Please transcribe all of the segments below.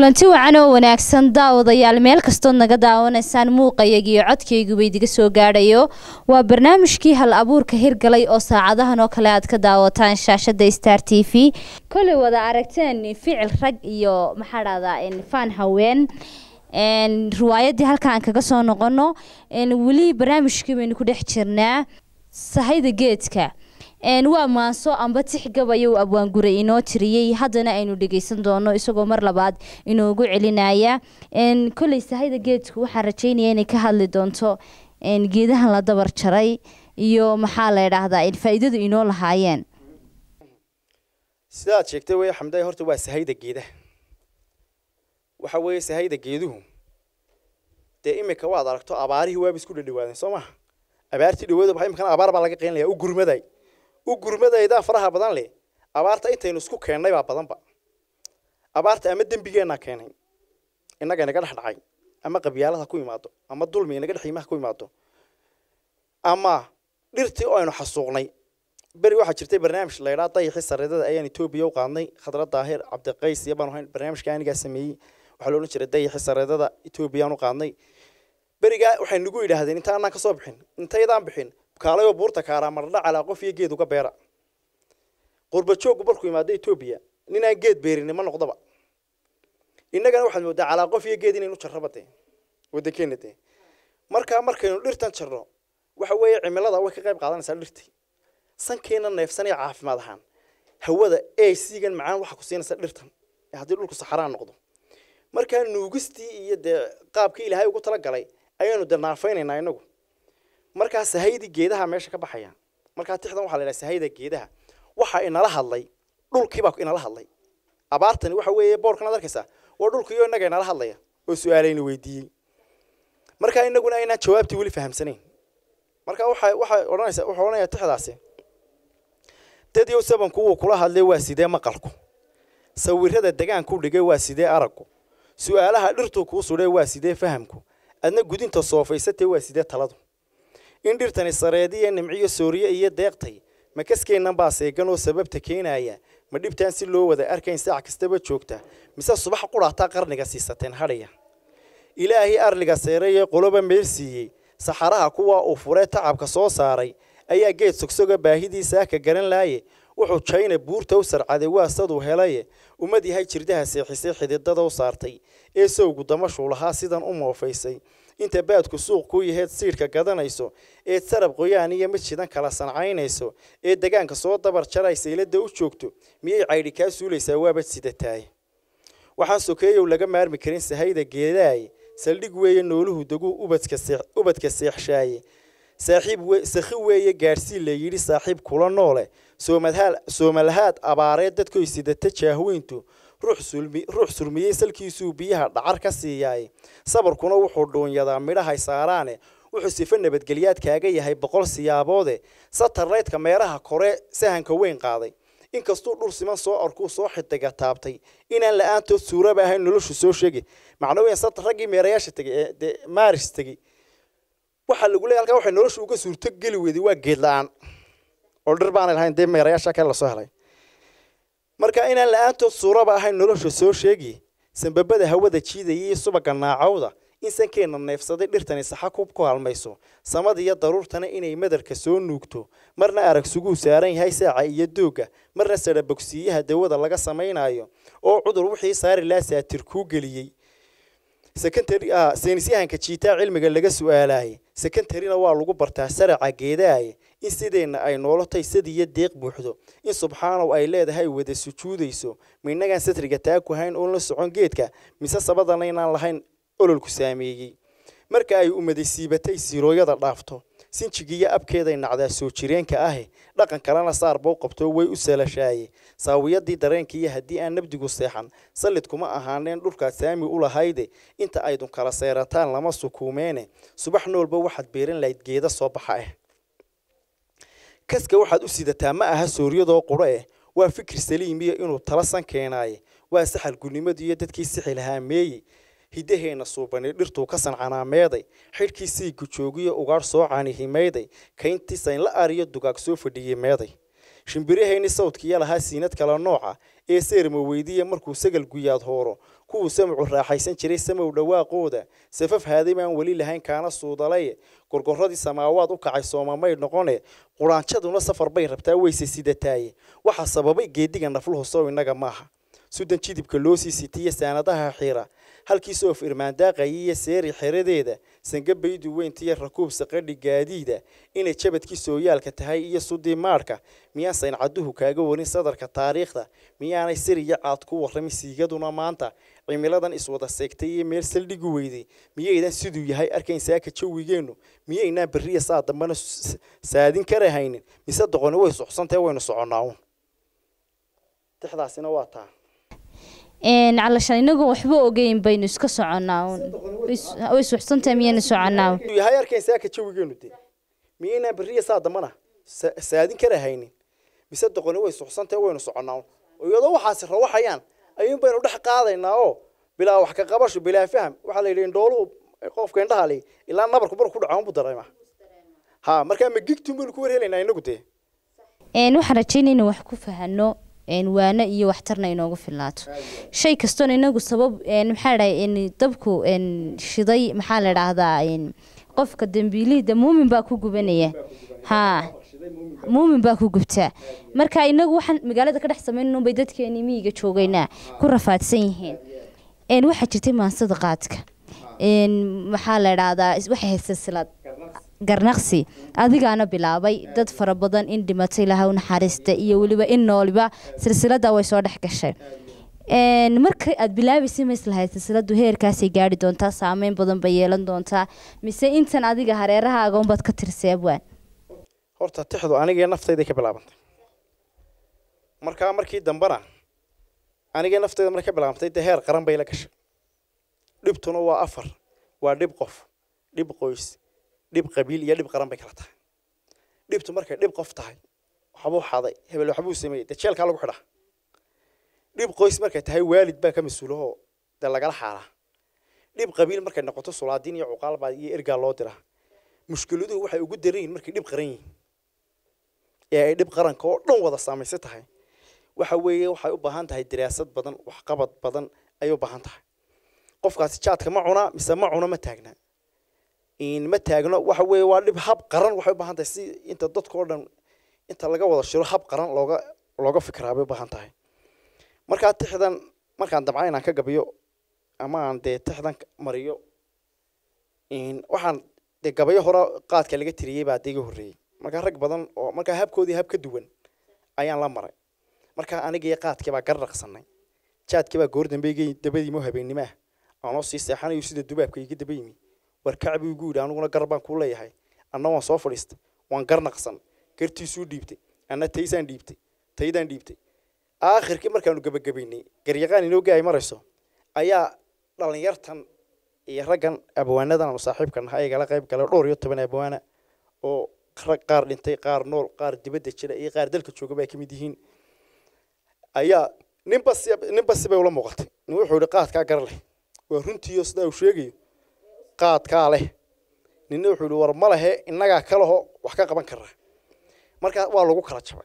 kulanti wacan oo wanaagsan daawadayaal meel kastood naga daawanaysaan muuqayagiiyo codkayguba idiga soo gaadhayo waa barnaamijkii hal abuurka hirgalay oo saacadahan oo kale aad ka daawataan shaashada star t v koley wada aragteen ficil rag iyo maxaa dhahdaa faan haween riwaayadii halkaan kaga soo noqono weli barnaamijkii baynu ku dhex jirnaa sahayda geedka waa maaso amba tixgabayou abwaanguray inoo tiriyey haddana aynu dhegeysan doono isagoo mar labaad inoogu celinaya koley sahayda geedku waxaan rajeynaya inay ka hadli doonto geedahan la dabar jaray iyo maxaa la idhaahdaa faa-iidadu inoo lahaayeen sidaad sheegtay wey xamday horta waa sahayda geedaha waxa weeye sahayda geeduhu dee imika waad aragto abaarihii waaba isku dhadhawaadeen soo maha abaartii dhawaada waxa imikana abaar baa laga qeynlaya u gurmaday u gurmadaydaa faraha badan leh abaarta intaynu isku keennay baa badanba abaarta ama dembigeenaa keenay innaga inaga dhex dhacay ama qabyaalada ku imaado ama dulmi inaga dhex yimaha ku imaado ama dhirtii oo aynu xasuuqnay beri waxaa jirtay barnaamij la ydhaa dayaxii sareedada ayaan etoobiya u qaadnay khadra daahir cabdiqays iyo baan ahayn barnaamijka anigaa sameeyey waxaa la odhan jiray dayaxii sareedada etoobiyaan u qaadnay berigaa waxay nagu yidhaahdeen intaanaan kasoo bixin intaydaan bixin kaalayoo buurta kaaraa mardha calaa qof iyo geed uga beera qurba jooggu markuu imaado etoobiya ninaan geed beerini ma noqdoba innagana waxaad moodaa calaa qof iyo geed inaynu jarraba dee waddankeena dee markaa markaynu dhirtan jarno waxa weeye cimilada way ka qayb qaadanaysaa dhirtii sankeena neefsanaya caafimaad ahaan hawada ee siigan macaan waxa ku siinaysa dhirtan haddii dhulku saxaraan noqdo markaa nuugistii iyo dee qaabkii ilaahay ugu talagalay ayaanu dee naafaynaynaa inagu markaa sahaydi geedaha meesha ka baxaya markaa tixdan waxa la yidhaha sahayda geedaha waxa inala hadlay dhulkiibaa inala hadlay abaartani waxa weeye boorkan ad arkaysaa waa dhulkiiyo innaga inala hadlaya oo su-aalayna weydiiyey markaa inaguna aynaan jawaabtii weli fahamsanayn marka waxa waxay odhanaysaa wuxuu odhanayaa tixdaasi dadyow sabanku wuu kula hadlay waa sidee maqalku sawirada degaanku dhigay waa sidee araggu su-aalaha dhirtuu kuu sudhay waa sidee fahamku adna gudinta soofaysatee waa sidee taladu in dhirtani sareediya nimciyo sooriye iyo deeqtay ma kaskeennan baa seegan oo sababta keenaya ma dhibtaan si loo wada arkayn saac kastaba joogta mise subax qudhaataa qarniga siisateen hadhaya ilaahii arliga seerayee qoloba meel siiyey saxaraha kuwa uu furee tacabka soo saaray ayaa geed sogsoga baahidiisaa ka garan laaye wuxuu jayna buurta u sarcaday waa saduu helaye ummad yahay jirdaha seexisay xididada u saartay ee sowgu damashuu lahaa sidan u moofaysay inta baadku suuq ku yaheed siidhka gadanayso eed sarab qoyaan iyo mid shidan kala sancaynayso ee degaanka soo dabar jaraysa ilada u joogto miyay caydhi kaa suulaysaa waabad sidataay waxaan sokeeyow laga maarmi karin sahayda geedaaye saldhig weeye nooluhu deguu ubadka seexshaaye saaxiib sakhi weeye gaadhsii la yidhi saaxiib kula noole soomalahaad abaareed dadkoy sidata jaahweyntu ruux surmiyey salkiisuu biyaha dhacar ka siiyaaye sabarkuna wuxuu dhuunyadaa midhahay saaraane wuxuu sifo nabadgelyaad kaaga yahay boqol siyaaboode satarlaydka meeraha kore sahanka weyn qaaday inkastuu dhul siman soo arkuu soo xidiga taabtay inaan la-aantood suuraba ahayn noloshu soo sheegi macno weyn satar raggii meerayaasha tegey ee dee maaris tegey waxaa lagu leey halkaa waxay noloshu uga suurto geli weyday waa geed la-aan oo dhir baanay lahayn dee meerayaasha kale lasoo helay marka inaan la-aantood suuraba ahayn nolosha soo sheegi sanbabada hawada jiidaya iyo subaga naacawda in sankeenna neefsaday dhirtani saxa ku halmayso samada iyo daruurtana inay madarka soo nuugto marna arag suguu saaran yahay saaca iyo doogga marna sadha bogsiiyaha dawada laga samaynayo oo cudur wixii saari laa saatir kuu geliyey seynisyahanka jiitaa cilmiga laga su-aalaayay sekontarina waa lagu bartaa saraca geedaaye in sideenna ay noolotay sadiyo deeq buuxdo in subxaanow ay leedahay wada sujuudayso ma innagaan satriga taaku hayn oon la socon geedka mise sabadana inaan lahayn ololku saameeyey marka ay umadi siibatay sirooyada dhaafto sinjigiiyo abkeeday nacdaa soo jireenka ahe dhaqan kalena saar bow qabto way u salashaaye saawiyadii dareenkiiyo haddii aan nabdigu seexan sallid kuma ahaaneen dhulkaad saami u lahayde inta aydun kala seerataan lama sukuumeene subax noolba waxaad beeran lahayd geeda soo baxa ah kaska waxaad u sidataa ma aha sooryadoo quro eh waa fikir saliimiya inuu tala san keenaaye waa saxal gulnimadu iyo dadkii sixi lahaa meeye hiddaheenna suubani dhirtuu ka sancanaameeday xidhkii siigu joogiyo ugaadh soo canihimayday kayntii saynla ariyo dugaag soo fadhiyey meeday shimbirahayni sawdkiya lahaa siinad kala nooca ee seerma weydiiya markuu sagal guyaad hooro kuwuu samcu raaxaysan jiray samow dhawaaqooda safaf haaday baan weli lahayn kaana suudalay gorgoradii samaawaad u kacay soomamay noqone quraanjaduna safar bay rabtaa weyse sidataaye waxa sababay geediga nafluhu sow innaga maaha sudan jidibka loo sii sitiya saanadaha xira halkii soof irmaandaaqayay iyo seeri xeradeeda sangabaydu weyntiyo rakuub saqadhi gaadiida inay jabadkii sooyaalka tahay iyo sudii maadhka miyaan sayncaduhu kaaga warin sadarka taariikhda miyaanay siriyo caad ku warramin siigaduna maanta cimiladan iswada seegtay iyo meel saldhigi weyday miyaydan siduu yahay arkayn saaka jawigeennu miyaynaan berriya saa dambana saadin karahaynin mise doqoni way suxsantahe waynu soconnaa uun tixdaasina waa taa calashaan inagu waxba ogeyn baynu iska soconnaa way suxsantahay miyaynu soconnaa yahay arkayn saaka jawigeenu de miyaynaan berriya saa dambana saadin karahaynin mise doqoni way suxsantahe waynu soconnaa iyadoo waxaasi rawaxayaan ayuun baynu dhex qaadaynaa oo bilaa wax ka qabasho bilaa faham waxaa la yidhi indhooluhu qofka indhaha li ilaa nabarku marku ku dhaco unbu dareema ha markaa ma gigtun baynu ku warhelaynaa inagu dee waxaan rajaynaya inaan wax ku fahano waano iyo waxtarna inoogu filnaato shay kastoon inagu sabab maxaa dhahay dabku shiday maxaa la dhahdaa qofka dambiilihida muumin baa ku gubanaya ha muumin baa ku gubtaa marka inagu waxaan magaalada ka dhex samayn bay dadkeeni miyiga joogaynaa ku rafaadsan yihiin waxaa jirtay maansada qaadka maxaa la dhahdaa waxay hayd silsilad garnaqsi adigaana bilaabay dad fara badan in dhimatay laha u naxariista iyo weliba in nooliba silsilada way soo dhex gashay marka aad bilaabaysay ma islahayd silsiladu heerkaasay gaari doontaa saameyn badan bay yeelan doontaa mise intan adiga hareerahaaga unbaad ka tirsay abwaan horta tixdu anigee naftayday ka bilaabantay markaa markii dambena anigee naftayda markay ka bilaabantay dee heer qaran bay la gashay dhibtuna waa afar waa dhib qof dhib qoys dhib qabiil iyo dhib qaran bay kala tahay dhibtu markay dhib qof tahay waxbuu xaday hebel waxbuu sameeyey dee jeelkaa lagu xidhaa dhib qoys markay tahay waalid baa ka mas-uulahoo dee lagala xaalaa dhib qabiil markay noqoto sulaadiin iyo cuqaalbaa iyo ergaa loo diraa mushkiladuhu waxay ugu daran yihin markay dhib qaran yihiin ee ay dhib qaranka oo dhan wada saamaysan tahay waxa weeye waxay u baahan tahay diraasad badan waxqabad badan ayay u baahan tahay qofkaasi jaadka ma cunaa mise ma cuno ma taagna ma taagno waxa weeye waa dhib hab qaran waxay u baahan tahay si inta dadka oo dhan inta laga wada shiro hab qaran looga looga fikiraa bay u baahan tahay markaa tixdan markaan damca inaan ka gabiyo ama aan dee tixdan mariyo waxaan dee gabayo hore qaadka laga tiriyey baa dee iga horreeyey markaa rag badan oo markaa habkoodii hab ka duwan ayaan la maray markaa anigii qaadkii baa garraqsanay jaadkii baa goor dambe iga dabadiimo habeennimo ah aanoo sii seexanayo sida dubaabka iga daba yimi war kacbi igu yidhi aniguna gar baan kuu leeyahay anna waan soo fadhiistay waan garnaqsan gartiisuu dhiibtay anna taysaan dhiibtay taydaan dhiibtay aakhirkii markaanu gebagabaynay garyaqaan inooga ay marayso ayaa dhallinyartan iyo raggan abwaanadan aanu saaxiibka nahay igala qayb galay dhowr iyo toban abwaana oo rag qaar dhintay qaar nool qaar dibadda jira iyo qaar dalka jooga bay ka mid yihiin ayaa ninba si ninba sibay ula muuqatay nin wuxuu yihi qaadkaa gar leh waa runtiiyo sidaa uu sheegayo qaadkaa leh ninna wuxuu yihi war ma lehe innagaa ka laho wax ka qaban karaa markaa waa lagu kala jabay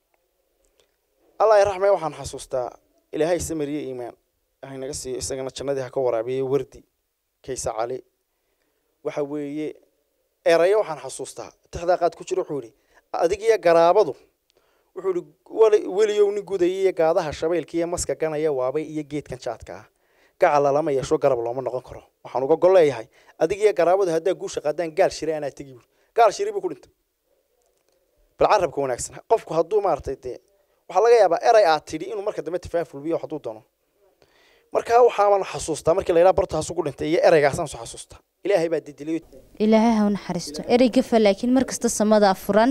allah raxme waxaan xasuustaa ilaahay samariye iimaan haynaga siiyo isagana jannadii ha ka waraabiyey wardi kaysa cali waxa weeye erayo waxaan xasuustaa tixdaa qaad ku jira wuxuu yihi adig iyo garaabadu wuxuu yihi weliyow nin gudaya iyo gaadaha shabeylka iyo maska ganaya waabay iyo geedkan jaadka ah gacala lama yeesho garab looma noqon karo waxaan uga gol leeyahay adig iyo garaabadu haddaa guusha qaadaan gaal shire anaa tegi buuri gaal shiri buu ku dhintay bal carabka wanaagsan qofku hadduu maaragtay dee waxaa laga yaabaa eray aad tidhi inuu marka dambe tafaafulbiyo hadduu doono markaa waxaaban xasuustaa markii la yidhaha bartaasu ku dhintay iyo ereygaasaan soo xasuustaa ilaahay baa dedeliyo ilaahay ha u naxariisto erey gafa laakiin mar kasta samadaa furan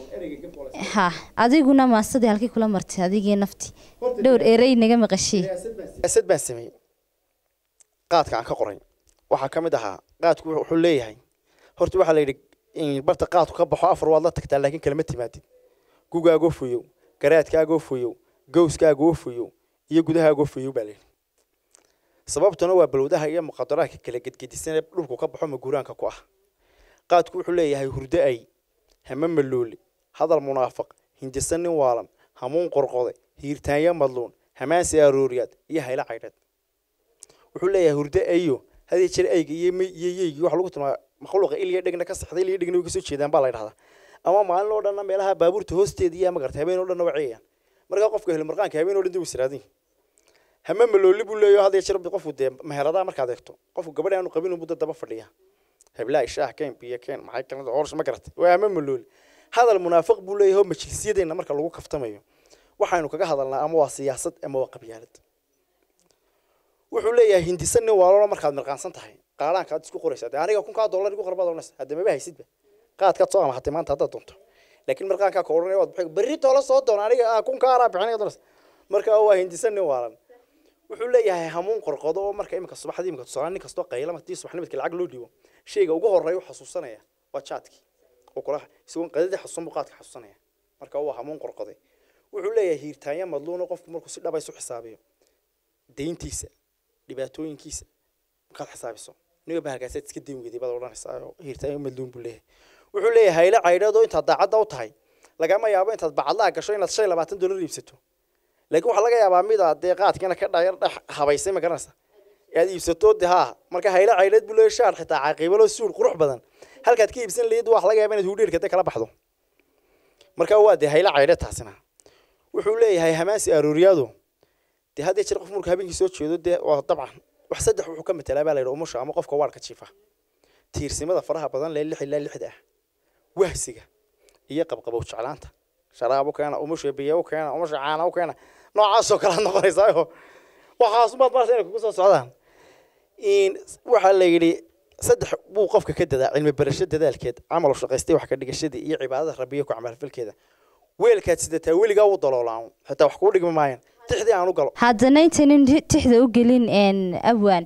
ha adiguna maasadii halkii kula martay adigii nafti dhowr erey naga maqashii siyaasad baan sameeyey qaadka aan ka qoray waxaa ka mid ahaa qaadku wuxuu leeyahay horta waxaa la yidhi barta qaadku ka baxo afar waad la tagtaa laakiin kalama timaadid gugaagoo foyow garaadkaagoo foyow gowskaagoo foyow iyo gudahaagoo foyow baa layidhi sababtuna waa balwadaha iyo muqadaraadka kala gedgedisan ee dhulku ka baxo maguraanka ku ah qaadku wuxuu leeyahay hurdo ay hame maloole hadal munaafaq hindisan nin waalan hamuun qorqode hiirtaanya madluun hamaansi arooriyaad iyo haylo caydheed wuxuu leeyahay hurdo ayo hadii jir ayga iyo may iyo yeygii waxa lagu tilmaama makhluuqa il iyo dhegna ka saxday il iyo dhegna way kasoo jeedaan baa la yidhahdaa ama maalin oo dhanna meelaha baabuurta hoosteeda iyo magarta habeen oo dhanna waa ceeyaan markaa qofka heli marqaanka habeen oo dhan dib israadin hama malooli buu leeyahay hadii jir qofku dee meheradaha markaad eegto qofku gabadha aanu qabin buu daba fadhiya heblaay shaah keen biyo keen maxay kalada hoorsha ma garatay waa hama malooli hadal munaafiq buu leeyahay oo majlisyadeenna marka lagu kaftamayo waxaynu kaga hadalnaa ama waa siyaasad ama waa qabyaalad wuxuu leeyahay hindisan nin waalolo markaad mirqaansan tahay qaadhaankaad isku qoraysaa dee aniga kunkaa dollar igu qorbaad odhanaysa hadda maba haysidba qaadkaad soo amahatay maanta haddaad doonto laakiin marqaankaa ka odhanaya waad bixi berri toola soo doona aniga ah kunkaa anaa bixinaya odhanaysa marka waa hindisan nin waalan wuxuu leeyahay hamuun qorqodo oo marka iminka subaxdii iminka tusaale nin kastoo qayla martii subaxnimadka lacag loo dhiibo shayga ugu horreeya u xasuusanaya waa jaadkii oo kula isagoon qadadii xasuusan buu qaadka xasuusanaya marka waa hamuun qorqoday wuxuu leeyahay hiirtaanya madluuno qofku markuu si dhaba isu xisaabiyo deyntiisa dhibaatooyinkiisa markaad xisaabiso niga bahalkaasaad iska dayn weyday baad odhanaysaa oo hiirtaanya madluun buu leeyahay wuxuu leeyahay haylo caydhadoo intaad daacadda u tahay lagama yaabo intaad bacadlaha gasho inaad shan iyo labaatan dollar iibsato laakiin waxaa laga yaabaa mid aad dee qaadkiina ka dhayar dhex habaysay ma garanaysa aad iibsato de haa marka haylo caydhad buu leeyahay shaar xitaa caqiibalo suur qurux badan halkaad ka iibsan lahayd waxa laga yaabaa inaad hudheerka de kala baxdo marka waa dee haylo caydhad taasina wuxuu leeyahay hamaansi arooriyaadu dee haddii jir qof markuu habeenkii soo jeedo dee waa dabcan wax saddex wuxuu ka matelaa baa la yidhi umusha ama qofka waarka jiifa tiirsimada faraha badan lee lix ilaa lixda ah wahsiga iyo qabqabow jeclaanta sharaab u keena umusha biyo u keena umusha caana u keena noocaasoo kale aad noqonaysaayo waxaasumaad marasa inay kugu soo socdaan waxaa la yidhi saddex buu qofka ka dadaa cilmi barasho dadaalkeed camal shaqaystay wax ka dhigashadii iyo cibaadada rabbiyo ku camalfalkeeda weelkaad sidataa weligaa u daloolaan xitaa wax kuu dhigmi maayan tixdii aan u galo haddana intaynan tixda u gelin abwaan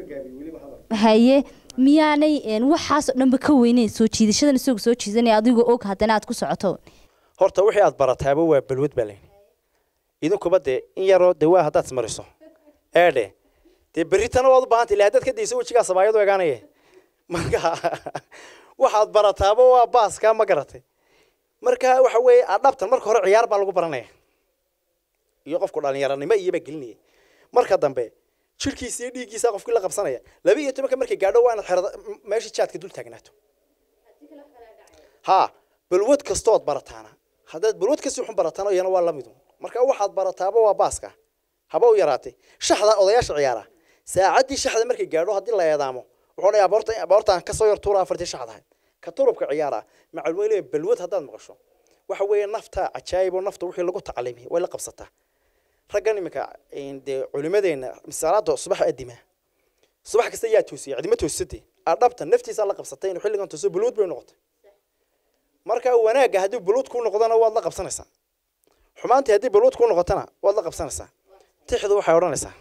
haye miyaanay waxaasoo dhanba ka weyneyn soo jiidashadan isagoo soo jiidanaya adigoo og haddana aad ku socoto horta wixii aad barataaba waa balwad baa layn idinkuba dee in yaroo dee waa haddaad ismariso eedhe dee berritana waad u baahantay ila haddaad ka dayso wejigaa sabaayadu egaanaya marka waxaad barataaba waa baaskaa ma garatay marka waxa weeye adhabtan marka hore ciyaar baa lagu baranaya iyo qofku dhalinyaranimo iyobaa gelinaya marka dambe jirkiisa iyo dhiiggiisa qofkii la qabsanaya laba iyo tobanka markay gaadho waa inaad xerada meeshii jaadka dul taagnaato ha balwad kastood barataana haddaad balwad kasii xun barataana iyana waa lamidu marka waxaad barataaba waa baaska haba u yaraatay shaxda odayaasha ciyaara saacaddii shaxda markay gaadho haddii la eedaamo wuxuu dhayaa boorta boortaan kasoo yar tuura afartii shaxdahay ka turubka ciyaara macalweyle balwad haddaad maqasho waxa weeye nafta cajaayib oo nafta wixii lagu tacliimiyay way la qabsataa raggan iminka dee culimadeenna misaalaada subax adima subax kasta yaa toosiyay cidima toosatay adhabta naftiisaa la qabsatay inuu xilligan tooso balwad bay noqotay marka wanaagga haddii balwad kuu noqdana waad la qabsanaysaa xumaantii haddii balwad kuu noqotana waad la qabsanaysaa tixdu waxay odhanaysaa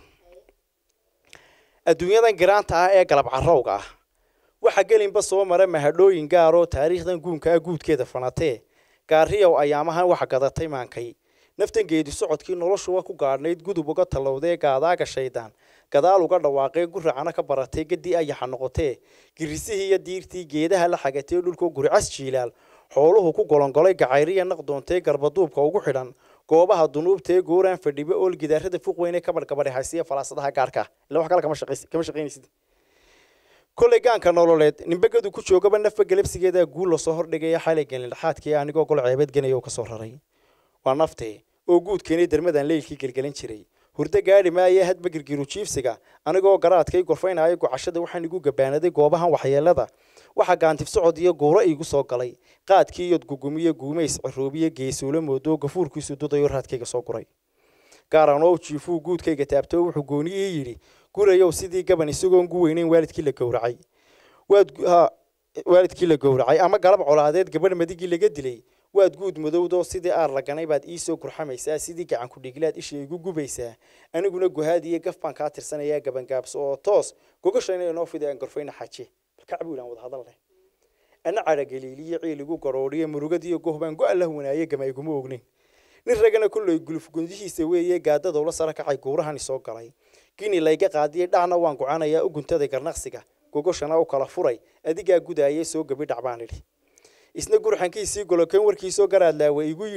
adduunyadan giraanta ah ee galab carowga ah waxa gelinba soo mara mahadhooyin gaaroo taariikhdan guunka ah guudkeeda fanatee gaariyow ayaamahan waxa gadatay maankay naftan geedi socodkii noloshuwa ku gaadhnayd gudub uga tallowdee gaadaaga shaydaan gadaal uga dhawaaqee guracana ka baratay gadii ayaxa noqotee girisihii iyo diirtii geedaha la xagatee dhulkoo guricas jiilaal xooluhu ku golongolay gacayriya naqdoontee garbaduubka ugu xidhan goobaha dunuubtee gooraan fadhiba ool gidaarada fuq weyne kabadh gabadhe haysiya falaasadaha gaarka ila wax kale kama shaqaynaysid kolley gaanka nololeed nimbegadu ku joogaba nafba galabsigeeda guul lasoo hordhigaya xalay gelin dhaxaadkii anigoo gol ceebeed ganaya oo kasoo raray waa naftee oo guudkeenii dermadan leylkii gelgelin jiray hurdo gaadhi maaye hadba girgiru jiifsiga anigoo garaadkay gorfaynaayo gocashada waxaan igu gabaanaday goobahan waxyeelada waxaa gaantif socod iyo guuro iigu soo galay qaadkii iyod gugumiyo guumays ciroobiyo geesuula moodo gafuurkiisu dudayo raadkayga soo guray gaaranoo jiifuu guudkayga taabto wuxuu gooni ii yidhi gurayow sidii gaban isagoon gu weyneyn waalidkii la gowracay waad waalidkii la gowracay ama galab colaadeed gabadh madigii laga dilay waad guud madowdoo sidii aar laganay baad iisoo gurxamaysaa sidii gacan ku-dhiglaad isha igu gubaysaa aniguna guhaadiyo gaf baan kaa tirsanayaa gabangaabso oo toos gogashayna inoo fida aan gorfayna xaje balkacbuulaan wada hadal leh ana cadhagaliiliyo ciiligu garoodhiyo murugadiyo goh baan go-a la wanaaye gama iguma ognayn nin ragana kulley guluf gundihiisa weeye gaadadowla sara kacay guurahani soo galay gini layga qaadiyey dhacna waan gocanayaa u guntaday garnaqsiga gogoshana u kala furay adigaa gudaayay soo gabi dhac baan idhi isna gurxankiisii goloken warkiisoo garaadlaawa igu yidhi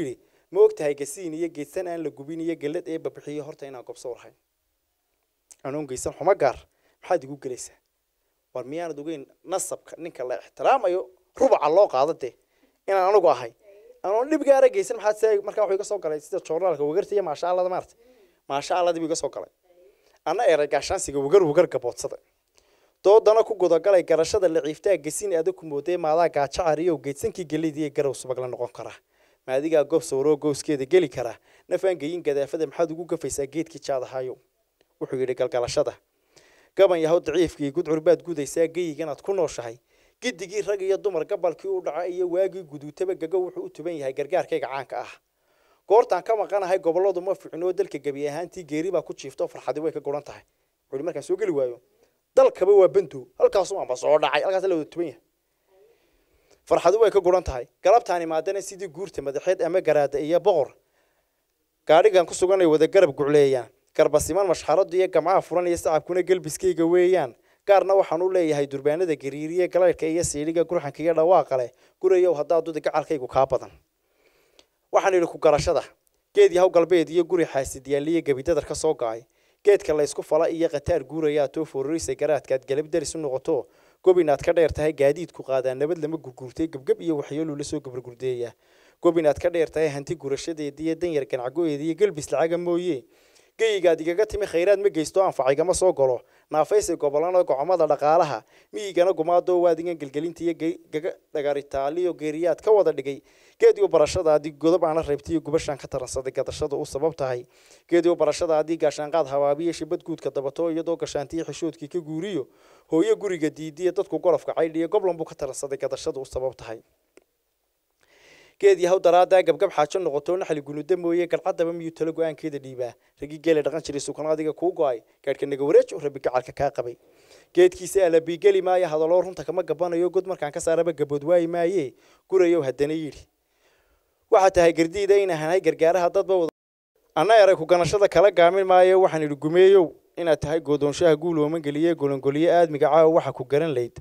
ma og tahay gasiin iyo geedsan aan la gubin iyo gelad ee babixiyo horta inaan gobso warhayn anoon geysan xumo gaar maxaad igu gelaysaa war miyaanad ogeyn nasabka ninka la ixtiraamayo rubaca loo qaado dee inaan anigu ahay anoon dhib gaara geysan maxaad se markaa wuxuu iga soo galay sida joornaalka wagarta iyo maasha allada maarta maasha alladii buu iga soo galay anna eray gaashaansiga wagar wagar gaboodsada doodana ku gudagalay garashada laciiftaa gesiin adag ku moodee maadaa gaajacariyow geedsankii gelidii garow subag la noqon karaa maadigaa goob sawroo gooskeeda geli karaa nafaan geyin gadaafada maxaad ugu gafaysaa geedkii jaadahayo wuxuu yidhi galgalashada gaban yahow daciifkii gudcur baad gudaysaa geyiganaad ku nooshahay gidigii rag iyo dumar gabalkii u dhaca iyo waagii guduutaba gago wuxuu u tuban yahay gargaarkayga caanka ah goortaan ka maqanahay gobolladu ma ficnoo dalka gebi ahaantii geeri baa ku jiifto farxadi way ka guran tahay wuxuu markaan soo geli waayo dalkaba waa bandow halkaasu amba soo dhacay halkaas la wada tuban yahay farxadu way ka guran tahay galabtaan imaadana sidii guurta madaxeed ama garaada iyo boqor gaadhigan ku sugan ay wada garab gucleeyaan garbasiman mashxaradu iyo gamcaha furan iyo sacabkuna gelbiskayga weeyaan gaarna waxaan u leeyahay durbaanada gariiriye galaydhka iyo siidhiga gurxanka iyo dhawaaqa leh gurayow haddaa dudi gacalkaygu kaa badan waxaan idhi ku garashada geed yahow galbeed iyo guri xaasidyaaliyo gebidadar ka soo ga'ay geedka laysku fala iyo khataar guurayaa too foororisa garaadkaad galab daris u noqoto gobinaad ka dheer tahay gaadiidku qaadaa nabad lama gurguurtay gebgeb iyo waxyeeluu la soo gabargurdeeya gobinaad ka dheer tahay hanti gurashadeediiyo danyar ganacgo-eediiyo gelbis lacaga mooye geyigaad igaga timi khayraad ma geysto anfacigama soo galo naafaysi gobolana gocomada dhaqaalaha miyigana gumaadoo waadigan gelgelinta iyo gaga dhagaritaaliyo geeriyaad ka wada dhigay geediyo barashadaadii godob aana reybtaiyo gubashaan ka taransaday gadashada u sabab tahay geediyo barashadaadii gaashaanqaad habaabiyo shibad guudka dabato iyadoo gashaantiyo xishoodkii ka guuriyo hooyo guriga diidiya dadku golofka caydhiyo goblan buu ka taransaday gadashada u sabab tahay geed yahow daraadaa gabgab xaajo noqoto naxli gunuda mooye galcadaba miyuu talo go-aankeeda dhiibaa ragii geela dhaqan jiray sukan adiga kuu go-ay gaadhka naga wareej oo rabi gacalka kaa qabay geedkiisa alabiigeli maayo hadaloo runta kama gabanayo god markaan ka saaraba gabood waayi maaye gurayow haddana yidhi waxaa tahay gardiida in ahanay gargaaraha dadba wada anna eray ku ganashada kala gaamin maayo waxaan idhi gumeeyow inaad tahay goodoonshaha guulooman geliye golongoliye aadmiga caawa waxa ku garan layd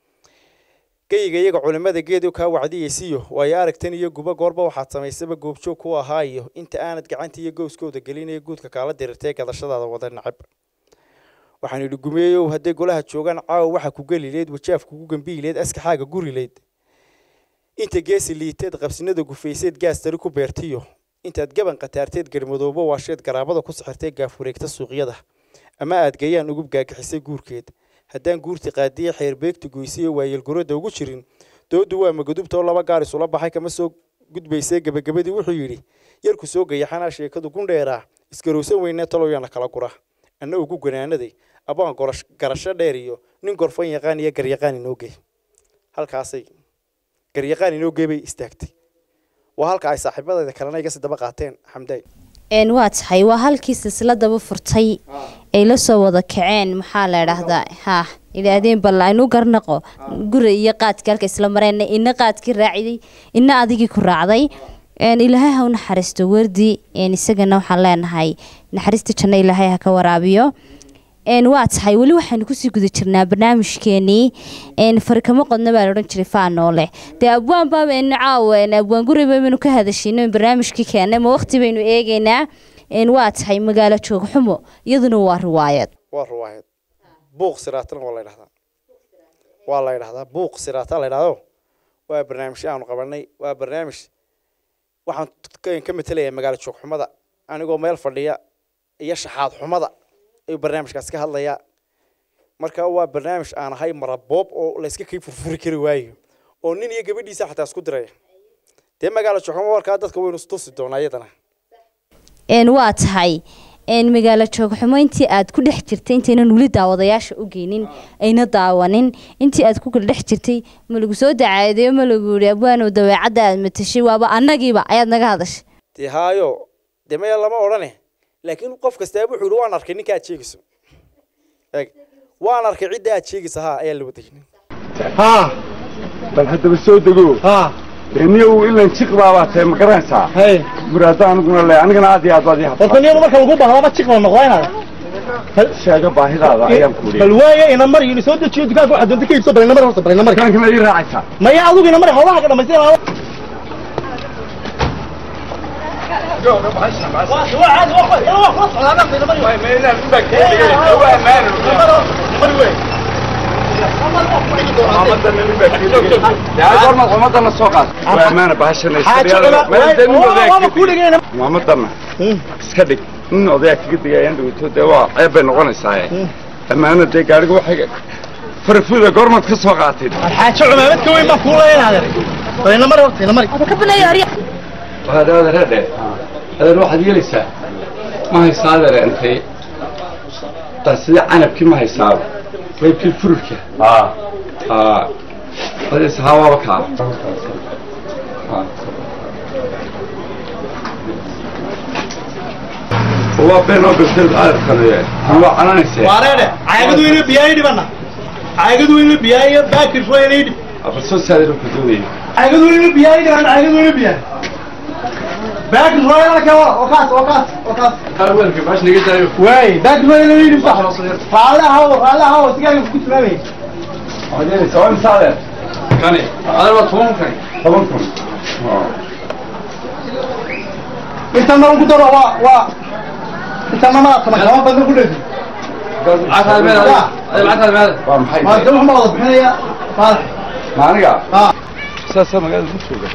geyiga iyaga culimada geedu kaa wacdiyeysiyo waayo aragtan iyo guba goorba waxaad samaysaba goobjoog ku ahaa iyo inta aanad gacanta iyo gowskooda gelinaya guudka kaala dirirtay gadashadaada wada nacab waxaan idhi gumeeyow hadday golaha joogaan caawa waxa ku gelileed wajaaf kugu gambiileed askaxaaga gurileyd inta geesi liiteed qabsinada gufayseed gaastari ku beertiyo intaad gaban khataarteed garmadoobo waasheed garaabada ku sixirtay gaafureegta suuqyada ama aad gayaan ugu gaagixisay guurkeed haddaan guurti qaadiye xeerbeegta goysiyo waayelguradda ugu jirin doodu waa magadubta oo laba gaar isula baxay kama soo gudbaysay gebagabadii wuxuu yidhi yarku soo gayaxanaa sheekadu gundheeraa isgarowsan weynee talowyana kala gura anna ugu ganaanaday abaan garasho dheer iyo nin gorfan yaqaan iyo garyaqaan inoogey halkaasay garyaqaan inoogey bay istaagtay waa halka ay saaxiibadeeda kalena iga si daba qaateen xamdaay een waa tahay waa halkii silsiladaba furtay ay la soo wada kaceen maxaa la idhaahdaa ha idhaahdeen bal aynu garnaqo guri iyo qaadkii halka isla mareen ina qaadkii raaciday ina adigii ku raacday ilaahay ha u naxariisto wardi isagana waxaan leenahay naxariista janno ilaahay ha ka waraabiyo waa tahay weli waxaynu kusii guda jirnaa barnaamijkeenii farikamo qodna baa laodhan jiray faanoole dee abwaan baabaynu caawa abwaan guri baynu ka hadashino barnaamijkii keennay ma waqti baynu eegeynaa waa tahay magaalo joog xumo iyaduna waa riwaayad waa riwaayad buuq siraatana waa la ydhahdaa waa la ydhahdaa buuq siraata la ydhahdo waa barnaamijyo aanu qabanay waa barnaamij waxaan ka matelayaa magaalo joog xumada anigoo meel fadhiya iyo shaxaad xumada ayuu barnaamijkaas ka hadlayaa marka waa barnaamij aan ahay maraboob oo layska kay furfuri kari waayo oo nin iyo gabadhiisa xataa isku diraya dee magaalo joogxumo warkaa dadka waynu istusi doonaa iyadana waa tahay magaalo joogxumo intii aad ku dhex jirtay intaynan weli daawadayaasha u geynin ayna daawanin intii aad ku kala dhex jirtay ma lagu soo dacaadeeyo ma lagu yihi abwaanow daweecadda aad matashay waaba annagiiba ayaad naga hadashay dee haayo dee maya lama odhane laakiin qof kastaaba wuxuu yihi waan arkay ninka aad sheegayso eeg waan arkay cidda aad sheegayso haa ayaa la wadaynin haa bal haddaba soo dego haa niyow ilan jiq baabaa tahay ma garanaysaa hay muraado aniguna le anigana aad iyo aad baad ii horta habtaa niyadu marka lagu bahdaba jiq la noqdaa inaad sheega baahidaada ayaan ku bal wariye waaye ina mari ina soo dejiyo dukaanka waxaad doonta ka iibso bal ina mari horta bal ina mari dukaanka ma ii raacaysaa maya adigu ina mari hawlaha ka dhamaystirana gormad xumadana soo qaad waa amaana bahashanaysamuhamadana iska dhig nin odayaa kaga digayaan dhawito dee waa ceeb bay noqonaysaa amaana dee gaariga waxay farfuda gormad ka soo qaatay xaajo cumaamad ka weyn baan kuu leeyahay adeer mari horta ina mari waxaad adeer hadhe adeer waxaad yeelaysaa ma haysaa adeer intay tan sidii canabkii ma haysaaba qaybkii fururka haa haa adees hawaaba kaa waa been oo bilteed adeerkanaye waa cananaysee waareedhe caagadu ina biyaay dhibana caagadu ina biyaay baakir fooyna dhib abalsoo saadeer ku doonayay caagadu ina biyaay dhiban caagadu ina biyaay baakir fooyna ka waa oo kaas oo kaas oo kaas hal weelka baash naga daayo waay baakir fooyna dhib sax raala hawo raala hawo sigaaga ku tilmaamay waxaad yeelaysaa waa imisa adeer kani adeer waa toban kun toban kun inta mar ku daro waa waa inta mar ma tama kama badan ku dheefi waa maxay ma dad ma wada bixinaya faal ma aniga ha saasaa magaalada ku jooga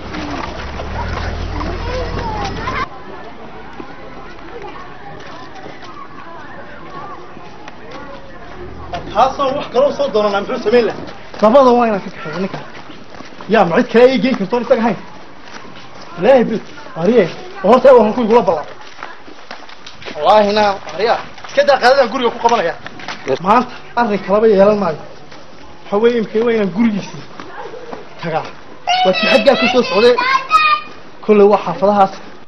taasoo wax kaloo soo doonana muxuu samayn lahaa labada waa inaan ka kaxeeyo ninka yaa ma cid kale ay geyn kartoon isaga hayn ilaahay bid ariye horta waxaan ku igula ballan wallaahi na ariya iska daa qaadadan guriga ku qabanaya maanta arrin kalaba yeelan maayo waxa weeye imkay waa inaan gurigiisii tagaa waa ti xaggaa ku soo socday kolley waa xaafadahaas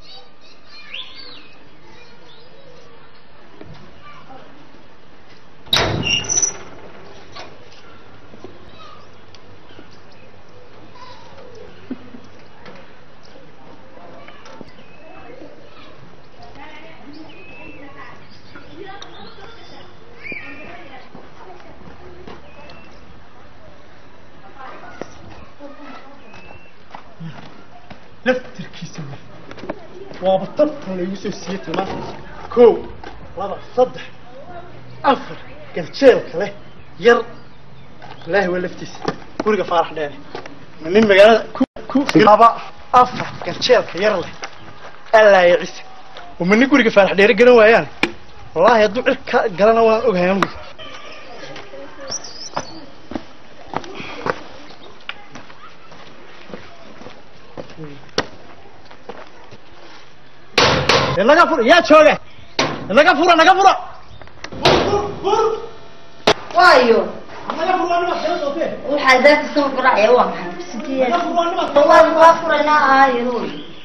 laftirkiisa wey waaba tartan laygu soo siiyey tilmaanta kow laba saddex afar galjeelka leh yar ilaahi waa laftiisa guriga faarax dheere ma nin magaalada ku ku laba afar galjeelka yar leh allaaya cise ma nin guriga faarax dheere garan waayaan wallaahi hadduu cir ka galana waan ogahay anugu naga fura yaa jooga naga fura naga fura waayo naga fura waa nimaad kala sootee waxaa daaka soo furacaya waa maxay naga sideed fura waa nimaad waan waa furaynaa aayo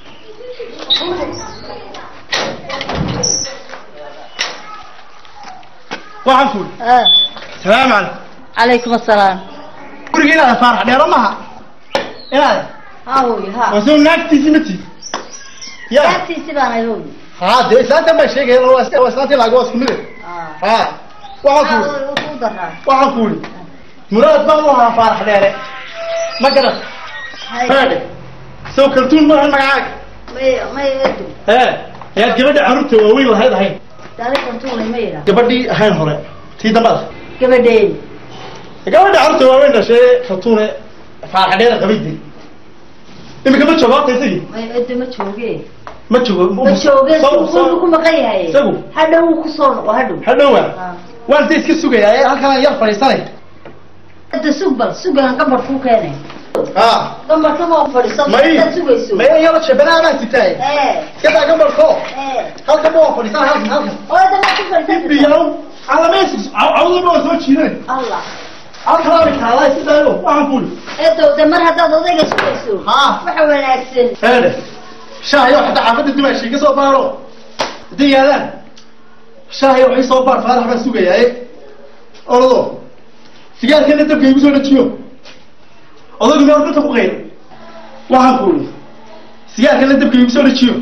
waxaan kuuri salaamu calaykum calaykum assalaam guriga inaad faarax dheero maha inaad haawoy ha waa soo naagtiisi ma tiid ya daagtiisi baan ayoy haa dee islaantan baa sheegaya waa is- waa islaantii laaga waa isku mide haa waxaan kuuri haawoy ku daraa waxaan kuuri muraad baan u ahaa faarax dheere ma garan faadhe soo kaltuun ma ahan magacaaga may may edu ee ayaad gabadha carruurta waaweyn lahayd ahayn taariikhdan tuulay ma yidhaa gabadhii ahayn hore tii dambada gabadheey gabadha carruurta waaweyn dhashee kaltuune faarax dheere qabaydi iminka ma joogo horta isagii may edu ma jooge ma joogo ma jooge Soo- soo- wuu ku maqan yahay isagu? hadhow wuu kusoo noqo hadhow hadhowa Ah. waan inta iska sugayaa ee halkaan yar fadhiisanay hadda sug bal sugan gambar kuu keenay haa gambarka ma fadhiiso may intaad sugayso may yaro shabanaa baan sitaay ee iska daa gambarko ee halkan ma waa fadhiisan halkan halkan oo hadda ma ku fadhiisan biyow calamaysis cawdaba waa soo jiidanay allah halkan aan kaalay si daayo waxaan kuuli eedow de mar haddaad odayga sugayso haa waxa wanaagsan heede shaahayo xataa xaafadda dimaashi iga soo baaro hadday yaadaan shaahayo waxay soo baar faarax baan sugayaaye orado sigaarkana dabka igu soo dhajiyo odaygu meel dhulka ku qaylo waxaan kuuli sigaarkana dabka igu soo dhajiyo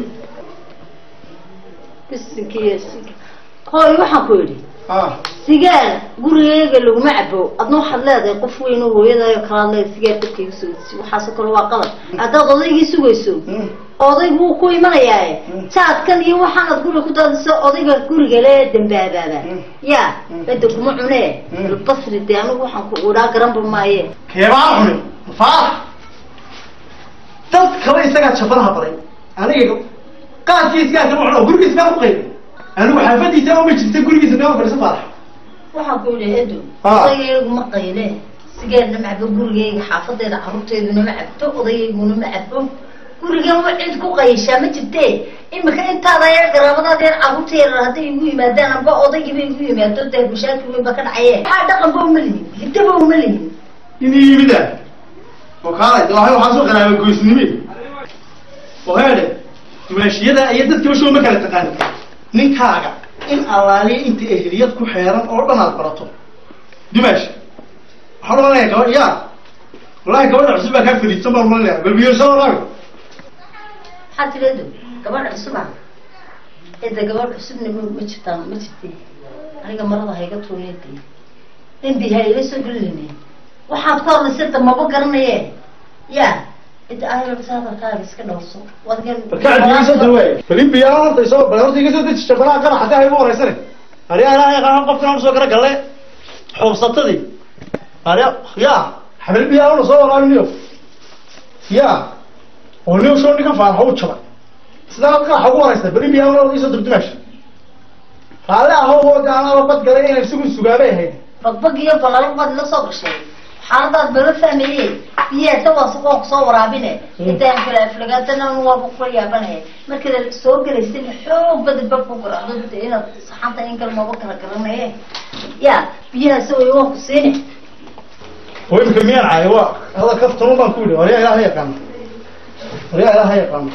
bisinkiiyo hooy waxaan ku yidhi haa sigaar gurigeyga laguma cabo adna waxaad leedahay qof weyn oo hooyadayo kalaad leedahay sigaar dabka igu soo desi waxaasoo kale waa qalad haddaad odaygii sugayso oday buu ku imanayaaye jaadkan iyo waxaanad guri ku daadiso odayga guriga le dambaabaaba ya bada kuma cunee basri dee anigu waxaan ku udhaa garanba maaye keebaan cuni faarax dad kale isagaa jabanaha baray aniga qaadkiisgaa kama cuno gurigiis kaa ku qaybay anigu xaafadiisa ma jirta gurigiisa kaa fadhiisa faarax waxaan ku yidhi edo Ah. odaygayagu ma qayle sigeedna ma cabo gurigayga xaafadeeda carruurteeduna ma cabto odayayguna ma cabo gurigan wa cid ku qayishaa ma jirte imika intaada yar garaabadaada yar carruurta yarar hadday igu yimaadaan amba odaygiiba igu yimaado dee mashaakil weyn ba ka dhacayee maxaa dhaqanba uma lihin hidaba uma lihin inii yimida oo kaalay de waxay waxaan soo qaraabay goysnimi oo heede dumaashiyada iyo dadka bashow ma kala taqaanin ninkaaga in allaaliya inta ehliyad ku xeeran oo dhan aad barato dumaash waxaan oranaya gabadh yaa wallahi gabadha cusub baa kaa fadhiidsan baan oranaya balbiyeersa walaaga maxaa tiri edo gabadha cusuba eda gabadh cusubna ma ma jirtaan ma jirte aniga marada hayga tuuneede dembi ha ila soo gelinayne waxaad ka horlaysada maba garanaye ya ida ayarta hadalkaaga iska dhowrso barkacadiiga soo dawaay filibiya horta isoo bal horta iga soo deji jabanaha qara xataa igu horeysane ari anaa yaqaan qofkan aan soo gara galle xoobsatadii ari ya xabilibiya una soo waraabiniyo ya oo niyo soo dhigan faaraxa u jabay sidaa qaraxa ugu horeysa filibiya una isoo dubdumaasha raalle ahoo oo de anaa bad galay inay isagu sugaabay ahayd bagbag iyo balalo baad ila soo gashay xaaladaad bala fahmaye biyaasa waa waa kusoo waraabine intaan kale aflagaatana waaba kula yaabanaya markaad soo gelaysana xoog badi bab ku garacdo de inaad saxanta in kale maba kala garanaye ya biyahaas way waa ku siine oo imika miyaan caayo waa hada kaftamo baan ku yidhi waryaa ilaaha yaqaano waryaa ilaaha yaqaano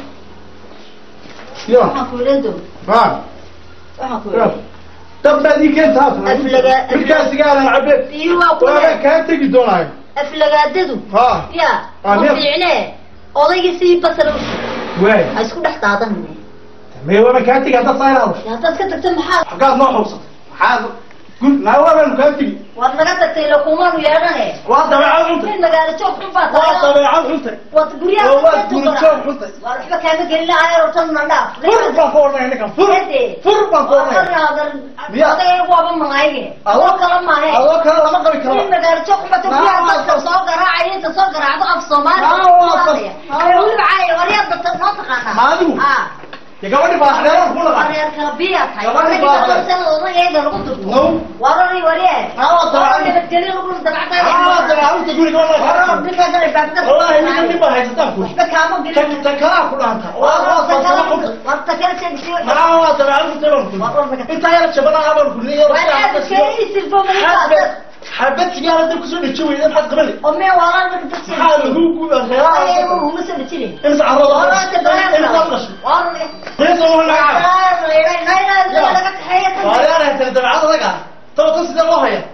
ya waxaan ku ileedo ha waxaan ku ile dab baad ii keentaa Aflaga- midkaasigaadan cabe biyo waa waaba kule kaa tegi doonaayo aflagaadadu ha ya Ah, ma miya- fiicne odayga sii basal waay ha isku dhex daadanine mee waaba kaa tegi haddaad saa ilaado haddaad ka tagto maxaa xaggaad noo xubsatay maxaad gur naa waabaanu kaa tegi waad naga tagtay ila kumaanu yeedhane waa dabeecad xuntay in magaalo joog xun baa waa tahay dabeecad xuntay waad guryaha oo waa ka guri tukana. joog xuntay waa waxba kaama gelin lahaa ortan na dhaaf fur baan ku ornaya ninkan fur fur baan ku ornaya Miya? odayga waaba mangayge adoo kala maahe adoo kale lama qabi in karo magaalo joog xun baa Naa guryaha waa dadka sas- soo garaacaya inta soo garaacdo af soomaali Naa ku waa sas- hadlaya Naa ee waa- weliba caaya waryaa dadka noo taqaanaa Maadigu? ah dee gabadhi baa xadeeran ku laqa wareer kala biya tahay Gabadhi odayga baa- toban sanad odayga lagu durto No. warari waree Naa waa dabeecad- nabadgelyo lagu ah dabacdaa dabeecad xuntay guriga waa ninkaa galay baabka wallahi ninkan nin baa haysataan ku waxba kaama gelin ta kalaa ku dhaanta waa waa farsamo xuntay naa waa dabeecad xuntay baan ku intaa yar jabanaha baan ku leeyahay xabad sigaara dab kusoo dheji weyda maxaad qabani maxaa lagu guba reeraha imsa carrada imsa qasho reesa waa laga waayaana tiri dabeecad adaga tabata sidee loo haya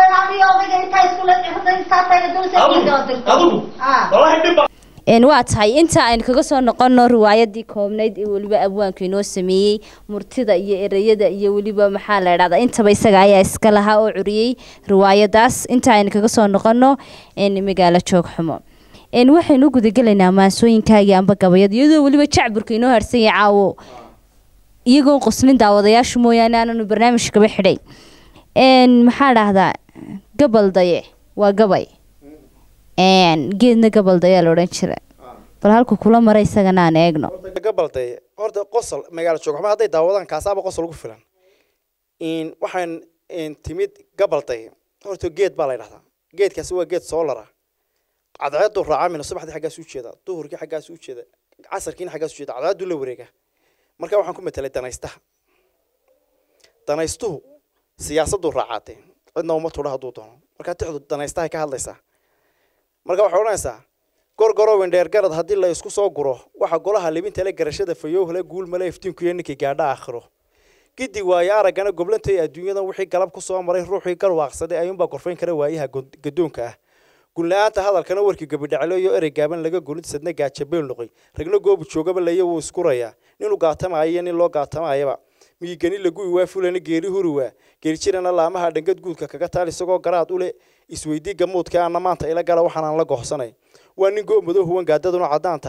adigu adigu wallahi dhib baa een waa tahay inta aynu kaga soo noqono riwaayadii koobnayd ee weliba abwaanku inoo sameeyey murtida iyo ereyada iyo weliba maxaa la idhahdaa intaba isaga ayaa iska lahaa oo curiyey riwaayadaas inta aynu kaga soo noqono een magaalo joog xumo een waxaynu u gudagelaynaa maansooyinkaagii amba gabayad iyadoo weliba jacburka inoo harsan yahay caawo iyagoon qoslin daawadayaashu mooyaane aananu barnaamij kaba xidhay een maxaa dhahdaa gabal daye waa gabay een geedna gabal dayaa la odhan jira bal halku kula mara isagana aan eegno gabalday horta qosol magaalo joog xuma hadday daawadaan kaasaaba qosol ugu filan in waxaan in timid gabalday horta geed baa la yidhahdaa geedkaasi waa geed soolara cadceedu raacamina subaxdii xaggaas u jeeda duhurkii xaggaas u jeeda casarkiina xaggaas u jeeda cadceedu la wareega marka waxaan ku matelay danaystaha danaystuhu siyaasaddu raacaatee cidna uma tudha hadduu doono markaa tixdu danaystahay ka hadlaysaa marka waxay odhanaysaa gorgoro wendheergarad haddii la isku soo guro waxa golaha libintale garashada fayowhle guulmale iftiinkuyo ninkii gaadha aakhiro gidi waayo araggana goblantay adduunyadan wixii galab ku soo maray ruuxii garwaaqsaday ayuunbaa gorfayn kara waayaha god- gadoonka ah gunla-aanta hadalkana warkii gabidhaclo iyo erey gaaban laga gunid sadna gaajabeel noqoy ragna goobu joogaba laya wuu iskurayaa ninuu gaatamaayo iyo nin loo gaatamaayaba miyigani laguwi waa fulana geeri huri waa geerijirana laamaha dhangad guudka kaga taal isagoo garaad u leh isweydii gamuudka ana maanta ila gala waxaanaan la gohsanay waa nin go madow huwan gaadaduna caddaan tahay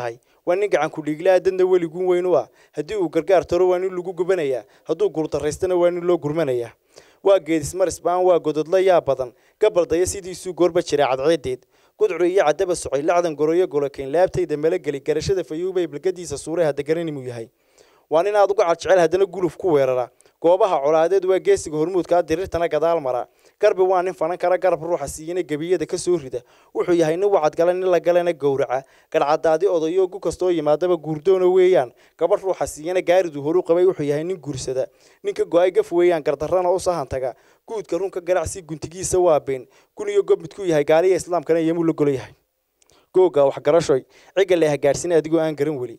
waa nin gacan ku dhiiglaa dadna weliguun weyn u ah haddii uu gargaar taro waa nin lagu gubanayaa hadduu guurdaraystana waa nin loo gurmanayaa waa geedismaris baan waa gododla yaa badan gabaldaya sidiisuu goorba jiray cadceedeed gudcuri iyo caddaba socay lacdan goroyo golokayn laabtayda malageli garashada fayuubay balgadiisa suuray hadda garanimuu yahay waa nin aad uga cadjecel haddana guluf ku weerara goobaha colaadeed waa geesiga hormuudkaa dirirtana gadaal mara garbi waa nin fanan kara garab ruuxa siiyana gebiyada ka soo rida wuxuu yahay nin wacadgala nin la galana gowraca gadhcadaadi odayo gu kastoo yimaadaba guurdoona weeyaan gabadh ruuxa siiyana gaariduu horu qabay wuxuu yahay nin guursada ninka go-ay gaf weeyaan gardarrana u sahantaga guudka runka ganacsi guntigiisa waa been kun iyo gob midkuu yahay gaaliya islaamkana iyamuu la golo yahay googa waxgarashoy ciga le hagaadhsina adigoo aan garan weli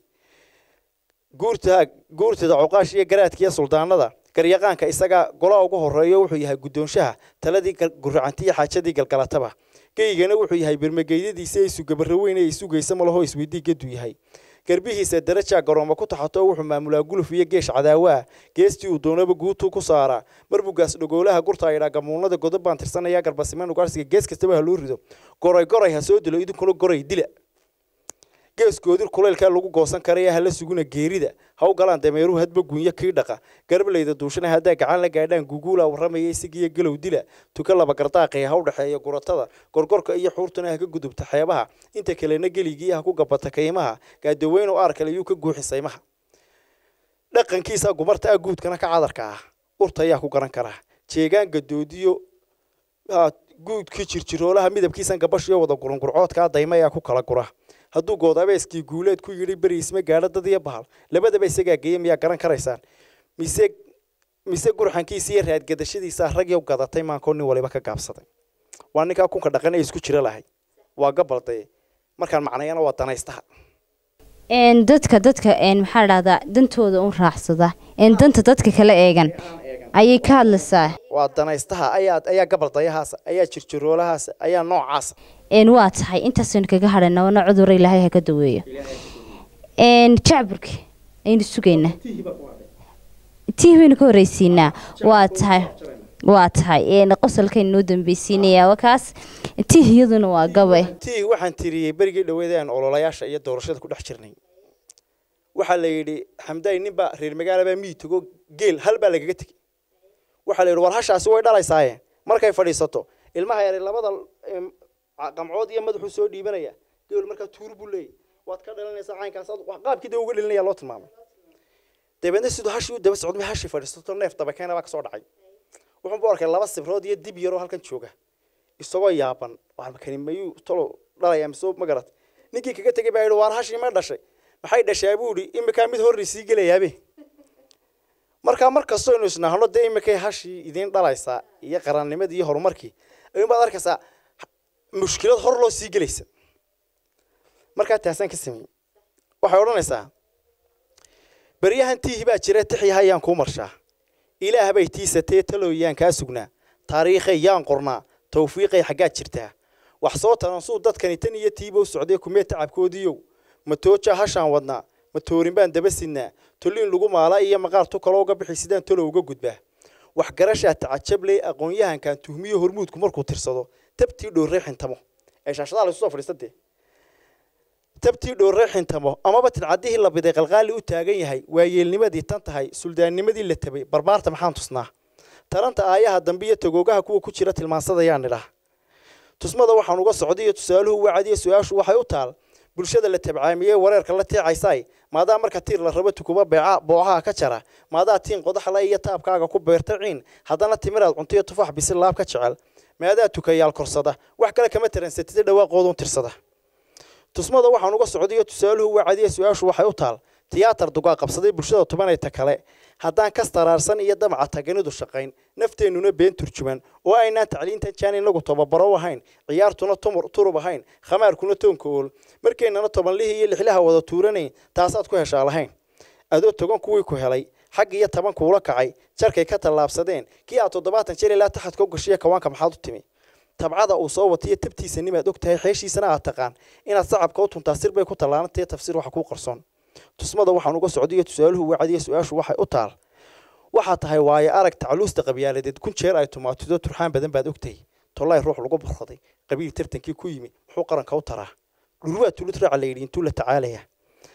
guurta guurtada cuqaash iyo garaadka iyo suldaanada garyaqaanka isaga golaa ugu horeeyo wuxuu yahay guddoonshaha taladii guracantiiyo xaajadii galgalataba geygana wuxuu yahay birmageydadiisa isu gabaro weyn ee isugaysa malaho isweydii geduu yahay garbihiisa darajaa garooma ku taxato wuxuu maamulaa guluf iyo geesh cadaawo ah geestii uu doonaba guutuu ku saaraa marbugaas dhogoolaha gurta idhaa gamuunada godob baan tirsanaya garbasimaan ugaarsiga gees kastaba ha loo rido goray goray ha soo dilo idinkuna goray dila geeskoodir kulaylkaa lagu goosan karaya hala suguna geerida ha u galaan dameeruhu hadba gunyo kii dhaqa garbaleyda duushana haddaa gacan la gaadhaan guguula warramaya isagiiyo galow dila tuka laba gardaaqee ha u dhexeeya guratada gorgorka iyo xuurtuna ha ka gudubta xeebaha inta kalena geligii ha ku gabata kaymaha gaadaweynu aarkale yuu ka guuxi saymaha dhaqankiisa gumarta ah guudkana ka cadarka ah urta ayaa ku garan karaa jeegaan gadoodiyo guudkii jirjiroolaha midabkiisan gabashiyo wada gurungurcoodkaa dayma ayaa ku kala gura hadduu goodabeeskii guuleed ku yidhi beri isma gaadho dad iyo bahal labadaba isagaa geeya miyaa garan karaysaan mise mise gurxankiisa iyo raadgadashadiisa ragyo gadatay maankoo nin waliba ka gaabsaday waa ninkaa kunka dhaqan ee isku jiro lahay waa gabaldaye markaan macnayana waa danaystaha dadka dadka maxaa dhahdaa dantooda un raacsada danta dadka kala eegan ayay ka hadlaysaa waa danaystaha ayaa ayaa gabaldayahaasa ayaa jirjiroolahaasa ayaa noocaasa waa tahay intaasaynu kaga hadhayna wana cudurra ilaahay ha ka daweeyo jacburki aynu sugaynaa tii baynu ka horreysiinaa waa tahay waa tahay qosolkaynu noo dambeysiinayaa wakaas tii iyaduna waa gabe tii waxaan tiriyey berigii dhaweeda aan ololayaasha iyo doorashada ku dhex jirnay waxaa la yidhi xamdaay ninbaa reer magaalabaa miyi tago geel hal baa lagaga tegey waxaa la yidhi war hashaasi way dhalaysaaye markay fadhiisato ilmaha yare labada qamcood iyo madaxuu soo dhiibanaya geel markaa tuur buu leeyahy waad ka dhalinaysaa caynkaas qaabkii dee uga dhalinaya loo tilmaamay dabeedna siduu hashii u daba socday hashii fadhiisato neef dabakeena baa kasoo dhacay wuxuu bu arkay laba sibrood iyo dib yaroo halkan jooga isagoo yaaban waarmakani mayuu tolo dhalaya mise ma garat ninkii kaga tegay baa yidhi waar hashii ma dhashay maxay dhashaa buu yidhi imikaa mid horri sii gelayaabe markaa mar kastoo inu isnahno dee imikay hashii idiin dhalaysaa iyo qarannimadii iyo horumarkii ayuun baad arkaysaa mushkilad hor loo sii gelaysa markaa taasaan ka sameeyey waxay odhanaysaa beryahan tiihi baa jira tixyaha yaan kuu marshaa ilaah bay tiisatee talooyaan kaa sugnaa taariikhay yaan qornaa tawfiiqay xaggaad jirtaa wax soo tanansuu dadkani tan iyo tiibow socdee kumee tacabkoodiiyow matooja hashaan wadnaa matoorin baan daba sidnaa tolliin lagu maalaa iyo maqaar tu kaloo uga bixi sidaan talow uga gudbaa waxgarashaa tacajabley aqoon-yahankan tuhmiyo hormuudku markuu tirsado tabtii dhoorree xintamo ee shaashadaha laysu soo fadhiisatee tabtii dhoorree xintamo amaba tidcaddihii la biday qalqaali u taagan yahay waayeelnimadii tan tahay suldaannimadii la tabay barbaarta maxaan tusnaa taranta aayaha dambe iyo tagoogaha kuwa ku jira tilmaansadayaan nidhah tusmada waxaan uga socday iyo tusaaluhu wacadiyo su-aashu waxay u taal bulshada la tabcaamiyey wareerka la teecaysaay maadaa marka tiir la rabo tukuba beeca boocaha ka jara maadaa tiin qodaxla iyo taabkaaga ku beerta ciin haddana timiraad cuntiyo tufaax bisil laab ka jecel maadaa tukayaal korsada wax kale kama taransatida dhawaaqoodun tirsada tusmada waxaan uga socday iyo tusaaluhu wacadiyo su-aashu waxay u taal tiyaatar dugaa qabsaday bulshada tubanayta kale haddaan kas taraarsan iyo damaca taganidu shaqayn nafteennuna been turjuman oo aynaan tacliintan jaan inagu tababaro ahayn ciyaartuna turub ahayn khamaarkuna toonka ool markaynana tobanlihii iyo lixlaha wada tuuranayn taasaad ku heshaa lahayn adoo togan kuwii ku helay xag iyo taban kuula kacay jarkay ka tallaabsadeen kii aad toddobaatan jeer ilaa taxadka u gashiya kawaanka maxaad u timi tabcada uu soo watiyo tabtiisa nimaad og tahay xeeshiisana aad taqaan inaad sacabka u tuntaa sir bay ku tallaanantee tafsiir waxa kuu qarsoon tusmada waxaan uga socday iyo tusaaluhu wacadiyo su-aashu waxay u taal waxaa tahay waayo arag tacluusta qabyaaladeed kun jeer ay tumaatido turxaan badan baad ogtahay tollay ruux lagu burraday qabiil tartankii ku yimi muxuu qaranka u taraa dhurwaa tulid raaca la yidhi intuu la tacaalaya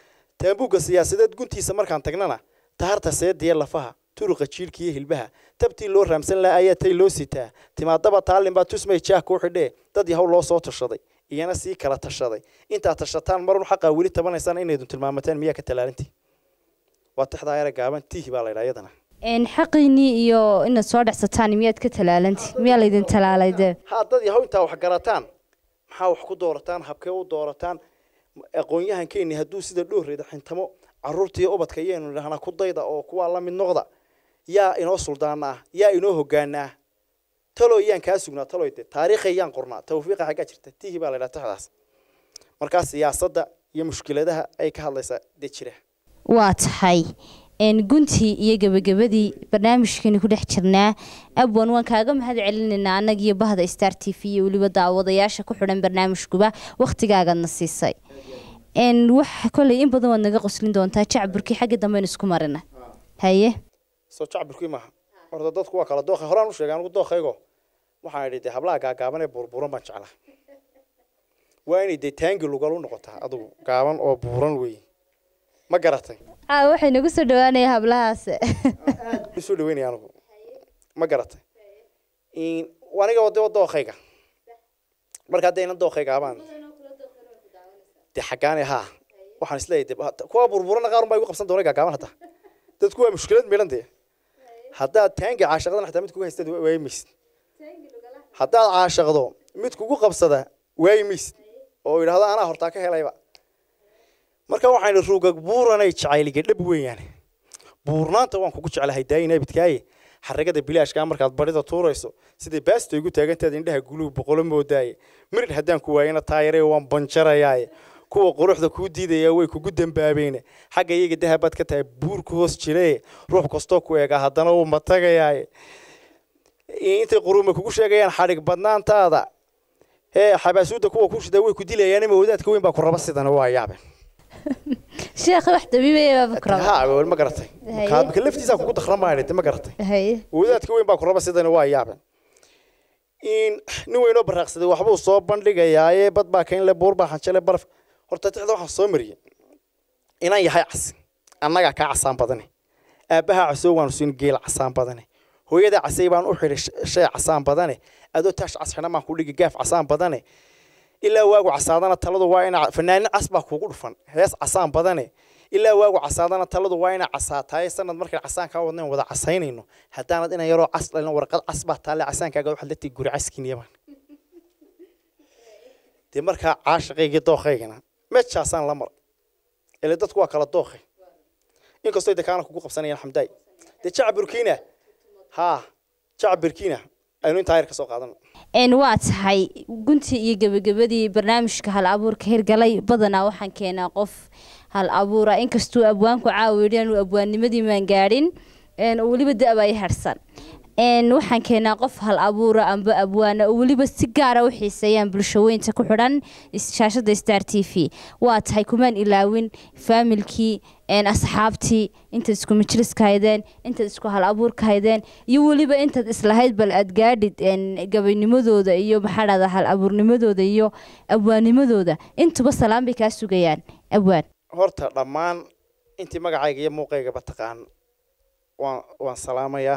taambuugga siyaasadeed guntiisa markaan tagnana taharta seediya lafaha turuqa jiirka iyo hilbaha tabtii loo raamsan laha ayaa tay loo sitaa timaadaba taalin baa tusmay jaah kuu xidhee dad yahow loo soo tashaday iyana sii kala tashaday intaad tashataan marun xaqaa weli tabanaysaan inaydun tilmaamateen miyaa ka talaalintii waa tixdaa yara gaaban tihi baa laydhaa iyadana een xaqiinii iyo inaad soo dhexsataan miyaad ka talaalanti miyaa laydin talaalay dee haa dad yahow intaa wax garataan maxaa wax ku doorataan habkee u doorataan aqoon-yahankeeni hadduu sida dhoorreeda xintamo caruurtiiyo ubadka iyaynu idhahnaa ku dayda oo kuwaa la mid noqda yaa inoo suldaana ah yaa inoo hogaana ah talo yaan kaa sugnaa taloy de taariikhay yaan qornaa tawfiiqa xaggaa jirta tihi baa la ydhaha tixdaas markaa siyaasadda iyo mushkiladaha ay ka hadlaysaa dee jira waa tahay een guntii iyo gebagabadii barnaamijkeeni ku dhex jirnaa abwan waan kaaga mahad celinaynaa annagiyo bahda star t v iyo weliba daawadayaasha ku xidhan barnaamijkuba wakhtigaagaadna siisay een waxa koley in badan waad naga qoslin doontaa jacburkii xagga dambeyn isku marina haye soo jacbirkii maaha horta dadku waa kala dooqa horaan u sheegay anigu dooqaygo waxaan idhi dee hablaha gaagaaban ee burburan baan jeclaa waa inay dee taangi lugal u noqotaa adigu gaaban oo buuran weeye ma garatay aa waxay nagu soo dhawaanaya hablahaas soo dhaweynaya anigu ma garatay aniga de dooqayga marka hadda ina dooqayga abaan dee xaggaane haa waxaan isleeyahay de kuwa burburana qaar unbaa igu qabsan doona gaagaaban hadda dadku waa mushkilad midhan dee haddaad taangi caashaqdana xataa mid kugu haystad waayi maysid haddaad caashaqdo mid kugu qabsada waayi maysid oo yidhahdo anaa hortaa ka helayba marka waxaan idhi ruugag buuranay jacayliga dhab weeyaane buurnaanta waan kugu jeclahay daayina bidkaaye xaragada bilaashkaa markaad barida tuurayso siday baasta igu taagantaad indhaha guluhu boqolo moodaaye mirid haddaan ku waayana taayare waan banjarayaaye kuwa quruxda kuu diidaya way kugu dambaabeene xagga iyaga dahabaad ka tahay buur ku hoos jiree ruux kastoo ku eegaa haddana wuu matagayaaye intay quruuma kugu sheegayaan xadhig badnaantaada hee xabaasuudda kuwa ku shidaa way ku dilayaan ima wadaadka weyn baa ku raba sidana waa yaabe sheekh wax dabiibaya baaba ku raba ha ma garatay Haye. kaabka laftiisa kugu dakhramaa ma garatay haye wadaadka weyn baa ku raba sidana waa yaabe in nin weynoo baraaqsaday waxbuu soo bandhigayaaye bad baa kayn le buur baa xanjale baraf horta tixda waxaan soo mariyey inaan yahay cas annagaa kaa casaan badane aabbahaa casoo waanu siin geel casaan badane hooyada casay baan u xidhay sh- shay casaan badane adoo taash cas xidhan baan ku dhigi gaaf casaan badane ilaa waagu casaadana taladu waa ina fanaanin cas baa kugu dhufan hees casaan badane ilaa waagu casaadana taladu waa ina casaataaye sanad markay casaan kaa wadnayn wada casaynayno haddaanad ina yaroo cas dhalin warqad cas baa taalle casaankaaga waxaad la tigi guri caskiiniyabaan dee markaa caashaqaygii dooqaygana meeshaasaan la maray ile dadku waa kala dooqay inkastoo de kaana kugu qabsanayaan xamdaay dee jacburkiina haa jacburkiina aynu intaa yar ka soo qaadano een waa tahay guntii iyo gebagabadii barnaamijka hal abuurka hirgalay badanaa waxaan keenaa qof hal abuura inkastuu abwaanku caawa yidhi aanu abwaannimadii maan gaadhin een oo weliba da-ba ay harsan een waxaan keenaa qof hal abuura amba abwaana oo weliba si gaara u xiiseeyaan bulshaweynta ku xidhan is- shaashada star t v waa tahay kumaan ilaawin faamilkii een asxaabtii intaad isku majliska haydeen intaad isku hal abuurka haydeen iyo weliba intaad islahayd bal aad gaadhid een gabaynimadooda iyo maxaa dhahdaa hal abuurnimadooda iyo abwaanimadooda intuba salaan bay kaa sugayaan abwaan horta dhammaan intii magacayga iyo muuqaygaba taqaan waan waan salaamayaa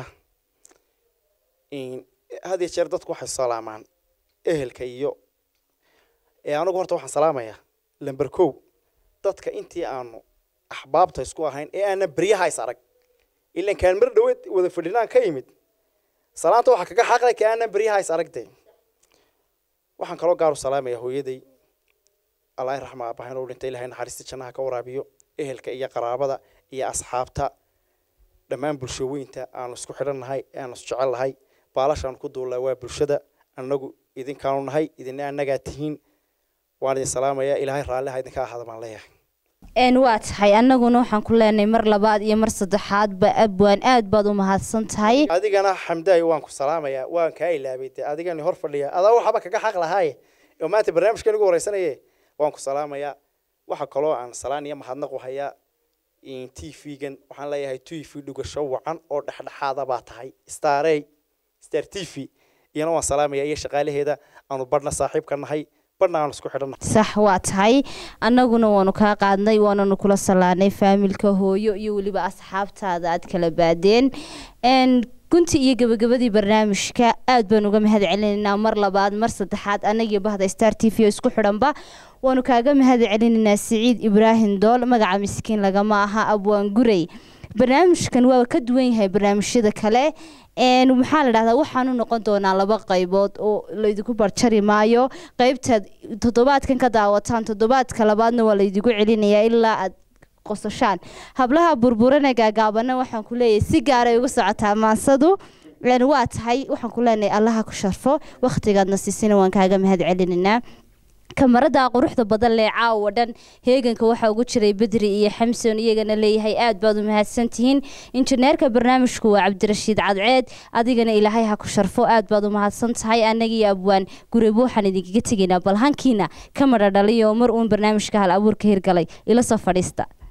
In- had iyo jeer dadku waxay salaamaan ehelka iyo ee anigu horta waxaan salaamayaa lamber kow dadka intii aanu axbaabta isku ahayn ee aanan beryaha is arag ilan kaan mar dhaweed wada fadhinaan ka yimid salaanta waxaa kaga xaqlay ka aanan beryaha is aragtay waxaan kaloo gaaru salaamayaa hooyaday allah raxma aabahayn oo dhintay ilahay naxariista jannaha ka waraabiyo ehelka iyo qaraabada iyo asxaabta dhammaan bulshaweynta aanu isku xidhannahay aanu isjecel nahay baalashaan ku duullaa waa bulshada annagu idinkaanu nahay idina annagaa tihiin waan idin salaamayaa ilaahay raalliha idinka ahaada baan leeyahay een waa tahay annaguna waxaan ku leenahay mar labaad iyo mar saddexaadba abwaan aad baad u mahadsan tahay adigana xamdaay waan ku salaamayaa waan kaa ilaabay dee adigani hor fadhiya adaa waxaba kaga xaq lahaaye oo maanta barnaamijkan ugu horeysanaye waan ku salaamayaa waxa kaloo aan salaan iyo mahadnaq u hayaa t v-gan waxaan leeyahay t v dhugasho wacan oo dhexdhexaada baa tahay starey star t v iyana waan salaamayaa iyo shaqaalaheeda aanu badhna saaxiib ka nahay badhna aan isku xidhanna sax waa tahay annaguna waanu kaa qaadnay waananu kula salaanay faamilka hooyo iyo weliba asxaabtaada aad kala baadeen n gunti iyo gabagabadii barnaamijka aad baan uga mahad celinaynaa mar labaad mar saddexaad annagiyo bahda star t v oo isku xidhanba waanu kaaga mahad celinaynaa siciid ibraahim dool magaca miskiin lagama aha abwaan gurey barnaamijkan waa ka duwan yahay barnaamijyada kale n maxaa la dhahdaa waxaanu noqon doonaa laba qaybood oo laydinku barjari maayo qeybtaad toddobaadkan ka daawataan toddobaadka labaadna waa laydigu celinayaa ilaa aad qosashaan hablaha burburana gaagaabana waxaan ku leeyahay si gaaray uga socotaa maansadu n waa tahay waxaan ku leenahay allaha ku sharfo wakhtigaadna siisina waan kaaga mahad celinaynaa kamarada quruxda badan lee caawa dhan heeganka waxaa ugu jiray bedri iyo xamson iyagana leeyahay aad baad u mahadsantihiin injineerka barnaamijku waa cabdirashiid cadceed adigana ilaahay ha ku sharfo aad baad u mahadsan tahay annagiiyo abwaan gurebo waxaan idinkaga tegaynaa bal hankiina ka madha dhaliyo mar uun barnaamijka hal abuurka hirgalay ila soo fadhiista